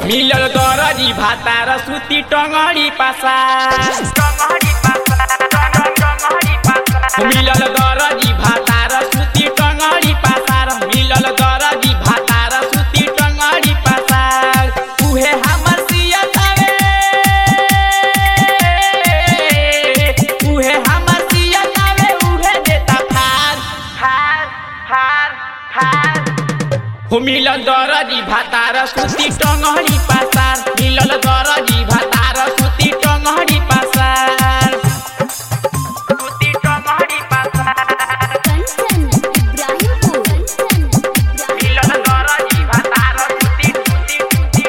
मिलल दरजी भातार सुती टंगड़ी पासा मिलल दरजी भातार सुती टंगड़ी पासार मिलल दरजी भातार सुती टंगड़ी पासार उहे हमर सियतावे उहे हमर सियतावे उहे देता फार फार फार फार हो मिलल दरजी भातार सुती टंगड़ी पासार मिलल दरजी भातार सुती टंगड़ी पासार सुती टंगड़ी पासार कंचन इब्राहिमपुर कंचन मिलल दरजी भातार सुती सुती सुती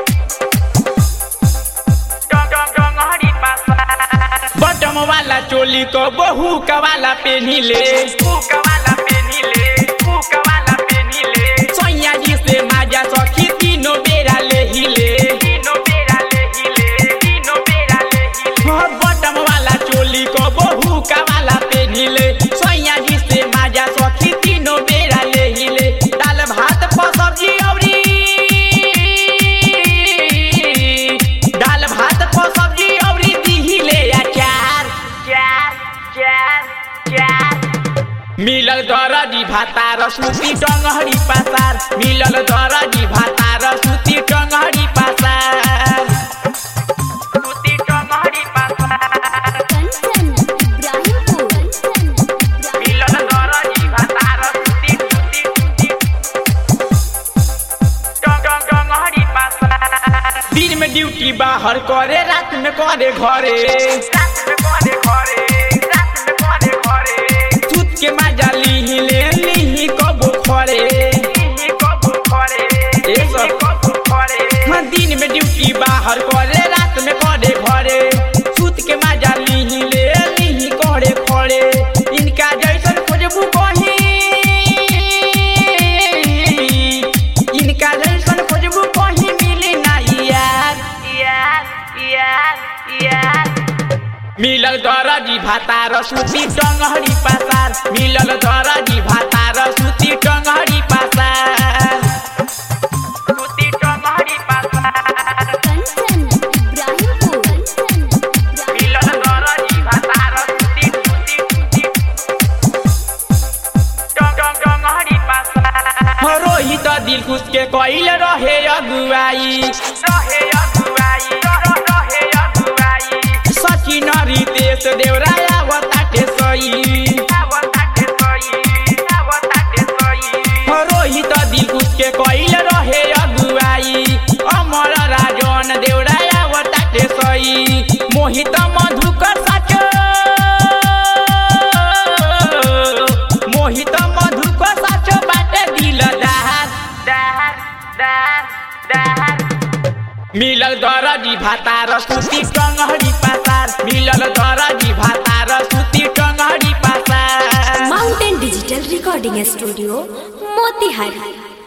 टंग टंग टंगड़ी पासार बटम वाला चोली को बहू कवाला पेनिले वाला पेनिले वाला पेनिले सैया जी से माजा सखी तीनों बेरा ले हिले तीनों बेरा ले हिले तीनों बेरा ले हिले बटम वाला चोली को बहू कवाला पेनिले सैया जी से माजा सखी तीनों बेरा ले हिले दाल भात पर सब्जी औरी दाल भात पर सब्जी औरी दिहिले अचार चार चार चार मिलल दरजी भातार सुती टंगहरी पासार मिलल दरजी भातार सुती टंगहरी पासार सुती टंगहरी पासार कंचन इब्राहिमपुर कंचन मिलल दरजी भातार सुती सुती सुती टंग टंग टंगहरी पासार दिन में ड्यूटी बाहर करे रात में करे घरे रात में करे घरे रात में करे घरे सूत के मजा लीही ले लीही कबो खरे लीही कबो खरे ए सब कबो खरे हाँ दिन में ड्यूटी बाहर करे रात में करे घरे सूत के मजा लीही ले लीही करे खरे इनका जैसन खोजबू कहीं इनका जैसन खोजबू कहीं मिली नहीं यार यार यार यार मिलल दरजी भातार सुती टंगहरी पासार मिलल दरजी भातार सुती टंगहरी पासार सुती टंगहरी पासार कंचन इब्राहिमपुर कंचन मिलल दरजी भातार सुती सुती सुती टंग टंग टंगहरी पासार रोहित दिल खुश के कइल रहे अगुआई रहे अगुआई रहे अगुआई सचिन रितेश देवराया बताटे सई रोहित दिल खुश के कइल रहे अगुआई अमर राजन देवराया बताटे सई मोहित मधुकर साच मोहित मधुकर साच बाटे दिल दहार दहार दहार दहार मिलल दरजी भातार सुती टंगहरी पासार मिलल दरजी भातार सुती टंगहरी पासार mountain digital recording studio Motihari